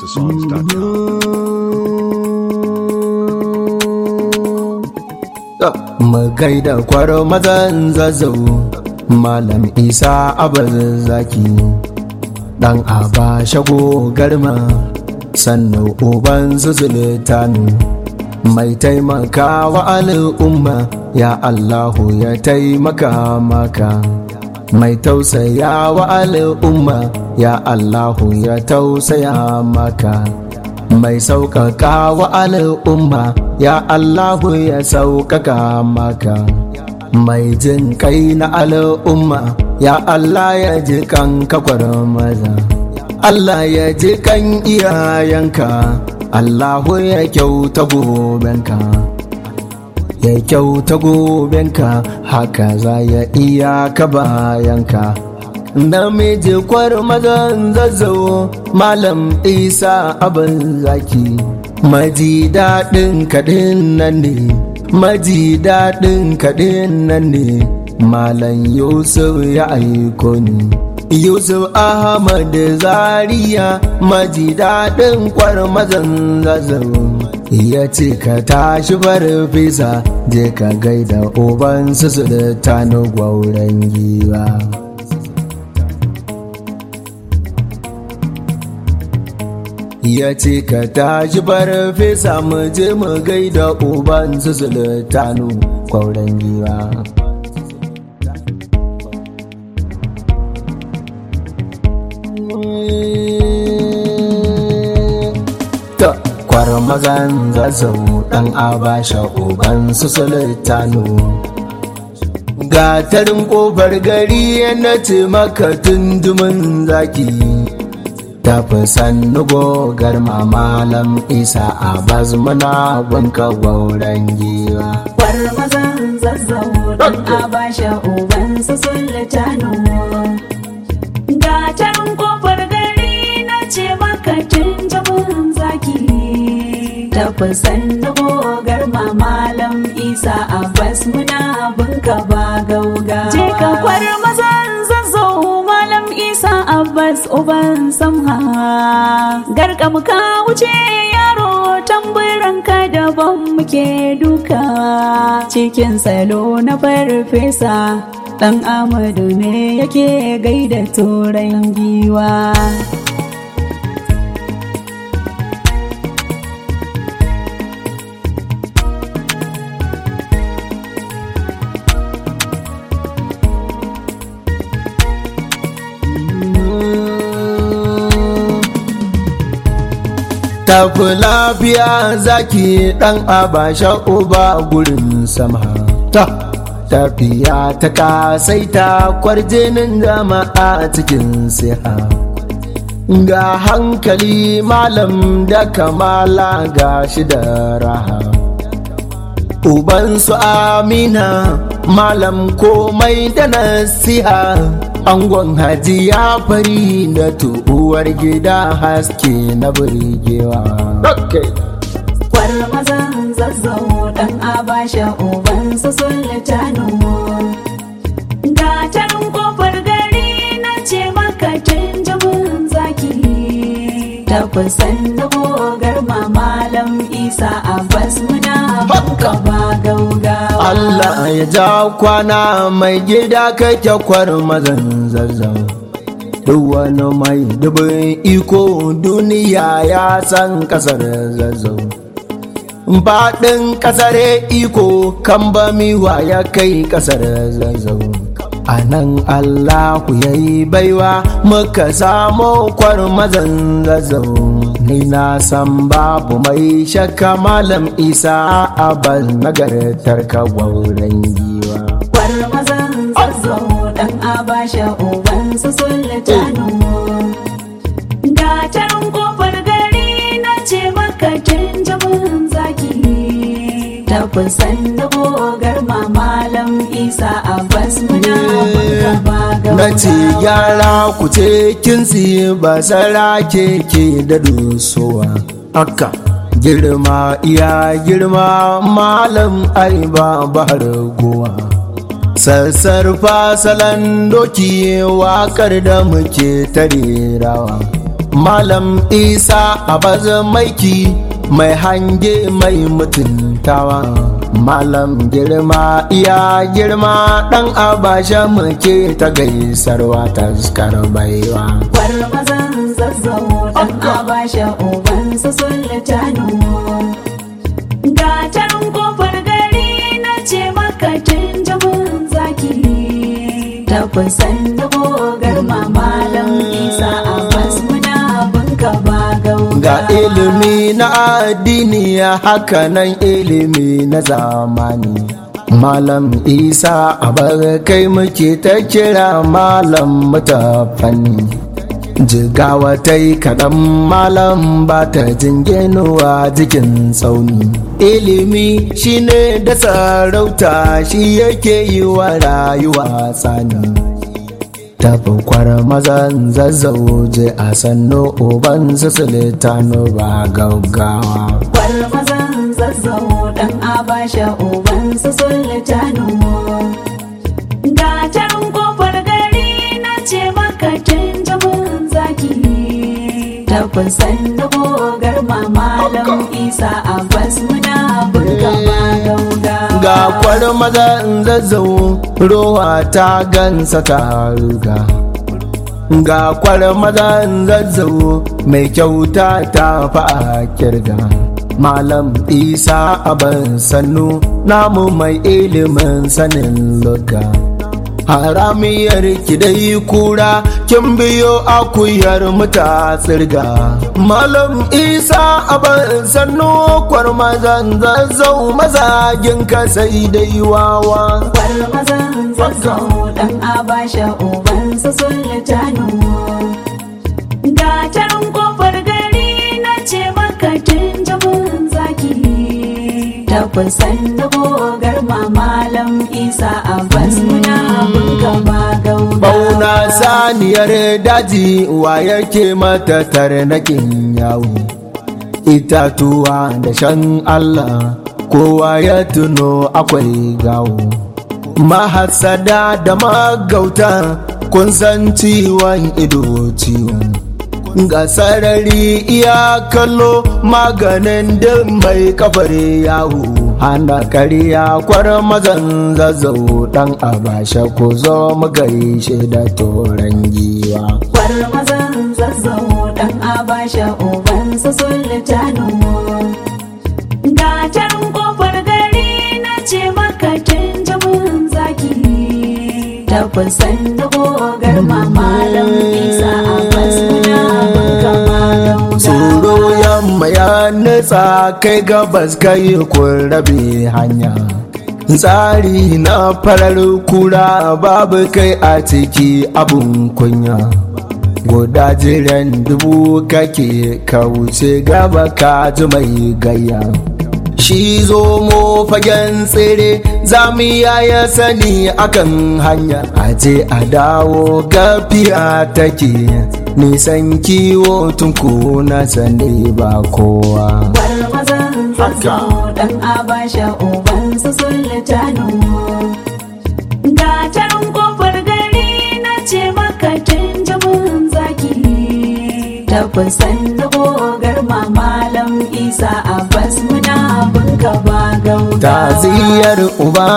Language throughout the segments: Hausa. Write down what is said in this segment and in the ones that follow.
Mu gaida kwaro mazan zazzau Malam Isa abin zaki Dan aba shago garma Sannan uban zuzultanu Mai taimaka wa al'umma Ya Allahu ya taimaka maka Mai tausaya wa al'umma Ya Allahu ya tausaya maka mai sauƙaƙa wa al'umma ya Allahu ya sauƙaƙa maka mai jin kai na al'umma ya Allah ya ji kan kakwar maza Allah ya ji kan iyayenka Allahu ya kyauta gobenka ya kyauta gobenka haka za ya iya ka bayanka namiji kwar mazan zazzau malam isa abin zaki maji daɗin kaɗin nan ne maji daɗin kaɗin nan ne malam yusuf ya aiko ni yusuf ahmad zaria maji daɗin kwar mazan zazzau ya ce ka tashi farfesa je ka gaida uban su da tano gwauren giwa ya ce ka tashi farfesa mu je mu gaida uban su sultanu kwauren giwa ta kwar mazan zazzau dan abasha uban su sultanu gatarin kofar gari na ce maka tundumin zaki tafi sannu gogar malam isa a muna bunka gwauren giwa Kwar mazan zazzau don a basha uban su sultanu. Gatarin kofar gari na ce maka tun jamun zaki. Tafi sannu gogar malam isa abbas muna bunka ba gauga. Je ka kwar mazan zazzau malam isa abbas uban samha. Garkam ka wuce yaro tamburanka daban muke duka. Cikin salo na farfesa. Ɗan Amadu ne yake gaida turan giwa. tafi lafiya zaki dan abasha uba gurin sama ta tafiya ta kasaita kwarjinin jama'a cikin siha ga hankali malam da kamala ga shi da raha ubansu amina malam komai da nasiha angon hajiya fari da tu'uwar gida haske na burgewa Kwar mazan zazzau ɗan abasha uban su sultanu. Gatarin kofar gari na ce maka tun jamun zaki. Tafi sannu gogar malam isa abbas muna bunka ba gaugawa. Allah ya ja kwana mai gida kake kwar mazan zazzau duk wani mai dubin iko duniya ya san kasar zazzau faɗin kasar iko kan ba miwa ya kai kasar zazzau a nan allahu ya yi baiwa muka samo kwar mazan zazzau ni na san babu mai shakka malam isa abal nagartar ka gwauren giwa Kwar mazan zazzau ɗan abasha uban su sultanu. Gatarin kofar gari na ce maka tun jamun zaki. Tafi sannu gogar malam isa abbas muna bunka ba na ce gaugawa. yara ku ce kinsi ba sara ke da dosowa haka girma iya girma malam ai ba bahar gowa sassarfa salon doki wakar da muke tarerawa malam isa abaz maiki mai hange mai mutuntawa malam girma iya girma dan abasha muke ta gaisarwa taskar baiwa Bar mazan zazzau dan abasha uban su sultanu Gatan kofar gari na ce maka tun jabin zaki Tafasan da gogar mamalan isa abbas muna bunka ba gauga ga ilimi na addini hakanan ilimi na zamani malam isa abar kai muke ta kira malam mutafanni jigawa ta yi kaɗan malam ba ta jinginuwa jikin tsauni ilimi shine da sarauta shi yake yi wa rayuwa tsani tafi kwara mazan zazzauje a sannu uban su sultano ba gaggawa Bar mazan zazzau dan abasha uban su sultanu Gatan kofar gari na ce maka tun jabin zaki Tafasan da gogar mamalan isa abbas muna bunka ba gauga ga kwar mazan zazzau rowa ta gansa ta ruga ga kwar mazan zazzau mai kyauta ta fa'a kirga malam isa aban sannu namu mai ilimin sanin lugga haramiyar ki dai kura kin biyo akuyar muta tsirga malam isa aban sannu kwar mazan zazzau mazagin ka sai dai wawa Bar mazan zazzau dan abasha uban su sultanu Gatan kofar gari na ce maka tun jabin zaki Tafasan da gogar mamalan isa abbas muna bunka ba gauga bauna saniyar daji wa yake mata tarnakin yawo itatuwa da shan allah kowa ya tuno akwai gawo mahasada da magauta kun san ciwon ido ciwon ga sarari iya kallo maganin din mai kafar yawo hana kariya kwar mazan zazzau dan abasha ko zo mu gaishe da toran giwa Bar mazan zazzau dan abasha uban su sultanu Gatan kofar gari na ce maka tun jabin zaki Tafasan da gogar mamalan isa abbas muna bunka ba gauga tsoro yamma ya nutsa kai gabas kai kun rabe hanya tsari na farar kura babu kai a ciki abun kunya guda jiran dubu kake ka wuce gaba ka ji mai gayya shi zo mo fagen tsere zamiya ya sani akan hanya aje a dawo gafiya take nisan kiwo tunku na sani ba kowa Bar mazan zazzau dan abasha uban su sultanu Gatan kofar gari na ce maka tun jabin zaki Tafasan da gogar mamalan isa abbas muna bunka ba gauga Taziyar uba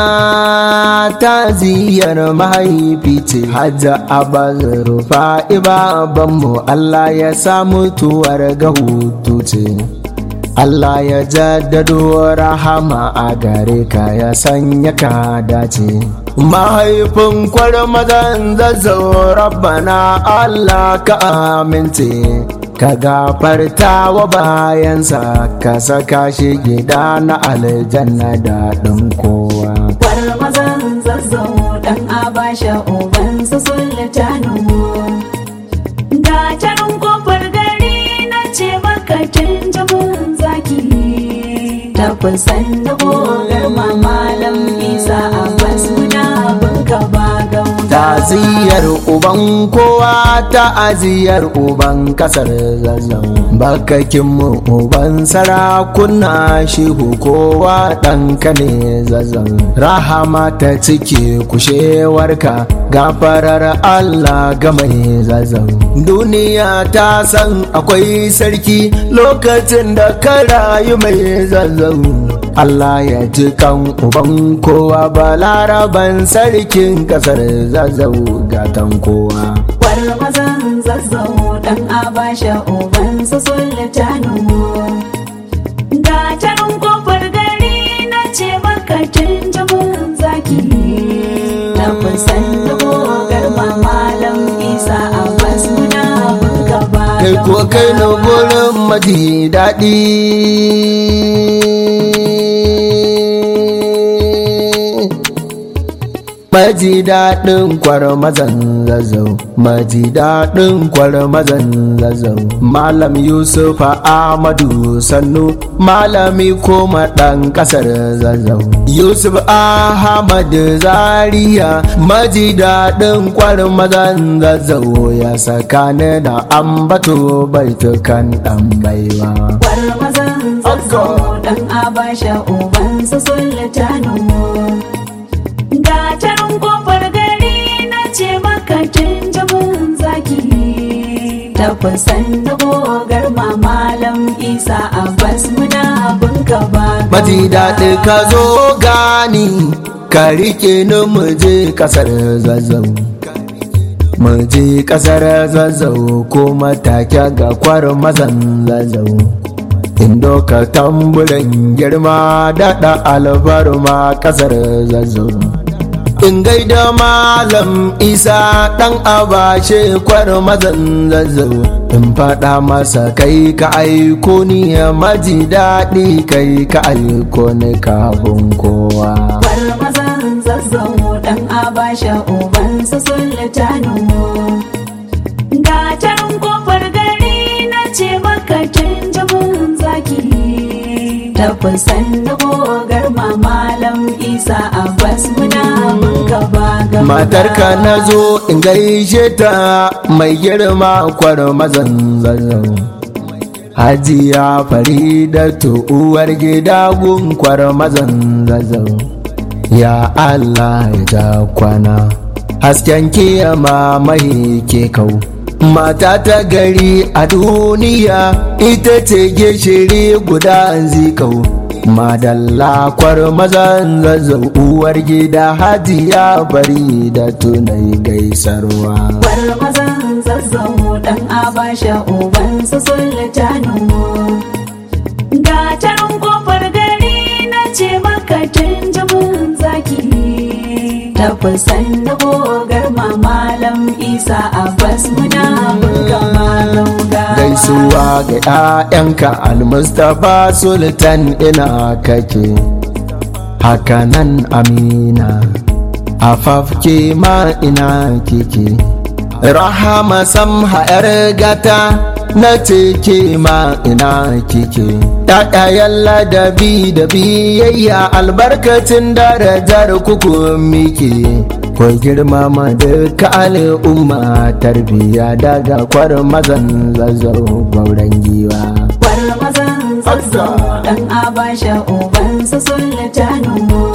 taziyar mahaifi ce hajja abaz rufa babanmu Allah ya sa mutuwar ga hutu ce Allah ya jaddado rahama a gare ka ya sanya ka dace mahaifin kwar mazan zazzau rabbana Allah ka amince ka gafarta wa bayansa ka saka shi gida na aljanna da ɗin kowa Bar mazan zazzau dan abasha uban su sultanu Gatan kofar gari na ce maka tun jabin zaki Tafasan da gogar mamalan isa abbas muna bunka ba gauga ta'aziyar uban kowa ta'aziyar uban kasar zazzau bakakin mu uban sarakuna shehu kowa ɗanka ne zazzau rahama ta cike kushewarka gafarar Allah ga mai zazzau duniya ta san akwai sarki lokacin da ka rayu mai zazzau Allah ya ji kan uban kowa balaraban sarkin kasar zazzau gatan kowa War mazan zazzau dan abasha uban su sultanu Gatarin kofar gari na ce maka tunjumin zaki Na kusan dubu garma malam isa abbas muna bunka ba kai ko kai na gurin maji daɗi maji daɗin kwar mazan zazzau maji daɗin kwar mazan zazzau malam yusuf ahmadu sannu malami koma ɗan ƙasar zazzau yusuf ahmad zaria maji daɗin kwar mazan zazzau ya saka ni da ambato baitukan ɗan baiwa War mazan zazzau dan abasha uban su sultanu Gatarin kofar gari na ce maka tunjumin zaki Ta kusan dubu garma malam isa abbas muna bunka ba maji daɗi ka zo gani ka rike ni mu je ƙasar zazzau mu je ƙasar zazzau ko matake ga kwar mazan zazzau indo ka tamburin girma daɗa alfarma ƙasar zazzau in gaida malam isa ɗan abashe kwar mazan zazzau in faɗa masa kai ka aiko ni maji daɗi kai ka aiko ni kafin kowa War mazan zazzau dan abasha uban su sultanu Gatarin kofar gari na ce maka tunjumin zaki Ta kusan dubu garma malam isa abbas muna bunka ba gaba matarka na zo in gaishe ta mai girma kwar mazan zazzau hajiya faridatu uwar gida gun kwar mazan zazzau ya allah ya ja kwana hasken kiyama mai ke kau mata ta gari a duniya ita ce gishiri guda zikau madalla kwar mazan zazzau uwar gida hajiya bari da tunai gaisarwa War mazan zazzau dan abasha uban su sultanu Gatarin kofar gari na ce maka tunjumin zaki Ta kusan dubu garma malam isa abbas muna bunka malam ga gaisuwa ga 'ya'yanka almustapha sultan ina kake hakanan amina afafke ma ina kike rahama samha 'yar gata na teke ma ina kike ɗaɗayen ladabi da biyayya albarkacin darajar kuku mike ko girmama duka al'umma tarbiya daga kwar mazan zazzau gauran giwa War mazan zazzau dan abasha uban su sultanu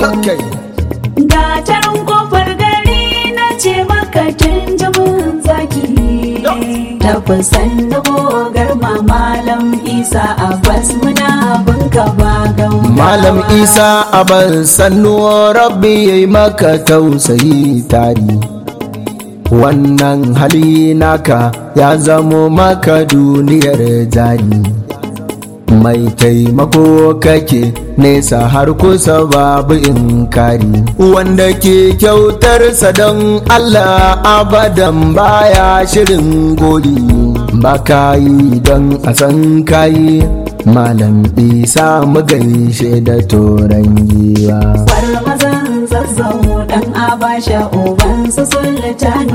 Gatarin kofar gari na ce maka tunjumin zaki Ta kusan dubu garma malam isa abbas muna bunka ba gauga malam isa abal sannu rabbi ya yi maka tausayi tari wannan hali naka ya zamo maka duniyar jari mai taimako kake nesa har kusa babu inkari wanda ke kyautarsa don Allah abadan baya shirin gori ba kayi don a san kayi malam isa mu gaishe da toron giwa War mazan zazzau dan abasha uban su sultanu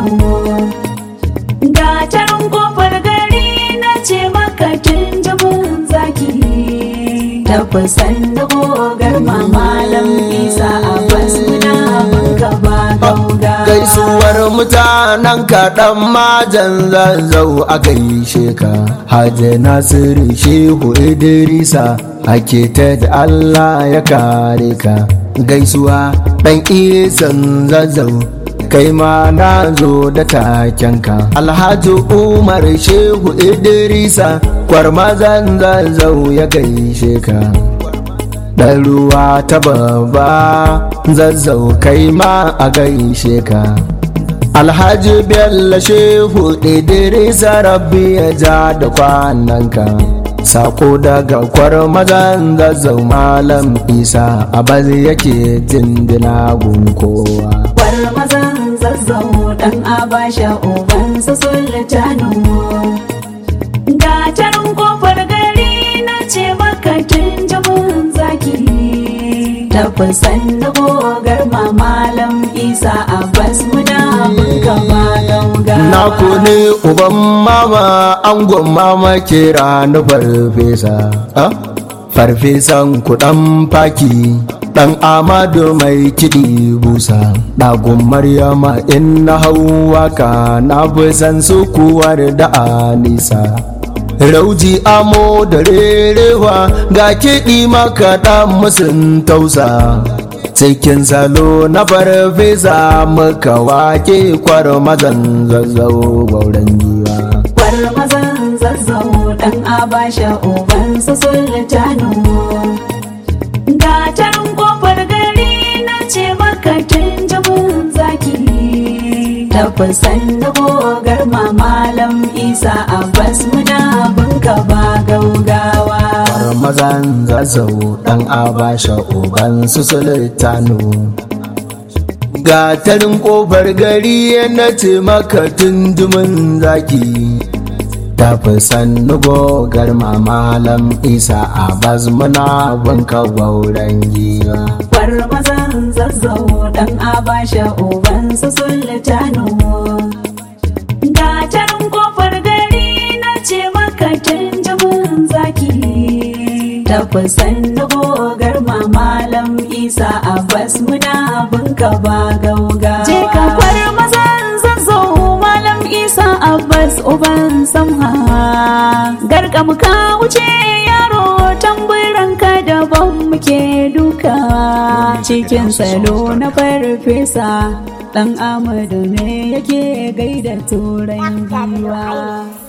Gatarin kofar gari na ce maka tunjumin zaki Ta kusan dubu garma malam isa abbas muna bunka ba gauga gaisuwar mutanen kaɗan majan zazzau a gaishe ka hajji nasiru shehu idrisa ake ta da allah ya kare ka gaisuwa ɗan isan zazzau kai ma na zo da takenka alhaji umar shehu idrisa kwarmazan zazzau ya gaishe ka ɗan ruwa ta babba zazzau kai ma a gaishe ka alhaji bello shehu idrisa rabbi ya ja da kwananka sako daga kwarmazan zazzau malam isa abaz yake jindina gun kowa Kwarmazan zazzau dan abasha ubansa sultanu Gatarin kofar gari na ce maka tun jamun zaki Tafasan na gogar malam isa abbas muna bunka ba gauga na ne uban mama angon mama kira na farfesa ah? farfesan kudan faki dan amadu mai kiɗi busa ɗagun maryama in na hau waka na fi san sukuwar da anisa rauji amo da rerewa ga kiɗi maka ɗan musun tausa cikin salo na farfesa muka wake kwar mazan zazzau gauran giwa Kwarmazan zazzau dan abasha ubansa sultanu Gatarin kofar gari na ce maka tun jamun zaki Tafasan na gogar malam isa abbas muna bunka ba gaugawa kwar mazan zazzau ɗan abasha uban su sultanu gatarin ƙofar gari na ce maka tundumin zaki tafi sannu gogar malam isa a muna banka gauran giwa Kwarmazan zazzau dan abasha ubansa sultanu Gatarin kofar gari na ce maka tun jamun zaki Tafasan na gogar malam isa abbas muna bunka ba gauga Je ka kwarmazan zazzau malam isa abbas uban samha garkam ka wuce yaro tamburanka daban muke duka cikin salo na farfesa dan amadu ne yake gaida turan giwa